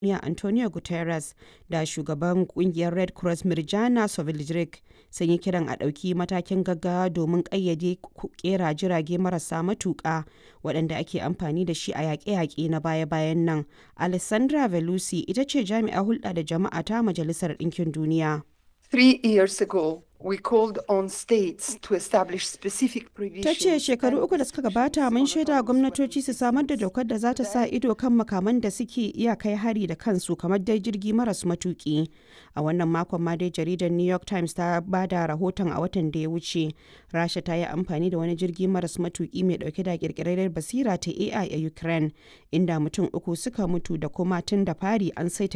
Duniya Antonio Guterres da shugaban kungiyar Red Cross Mirjana Savlidrik sun yi kiran a ɗauki matakin gaggawa domin ƙayyade ƙera jirage marasa matuƙa waɗanda ake amfani da shi a yaƙe-yaƙe na baya-bayan nan. Alessandra Velucci ita ce jami'ar hulɗa da jama'a ta Majalisar Ɗinkin Duniya. Three years ago, we called on states to establish specific Ta provisions. ce shekaru uku da suka gabata mun shaida gwamnatoci su samar da dokar da za ta sa ido kan makaman da suke iya kai hari da kansu kamar dai jirgi maras matuki. A wannan makon ma dai jaridar New York Times ta ba da rahoton a watan da ya wuce. Rasha ta yi amfani da wani jirgi maras matuki mai dauke da kirkirar basira ta AI a Ukraine, inda mutum uku suka mutu da kuma tun da fari an saita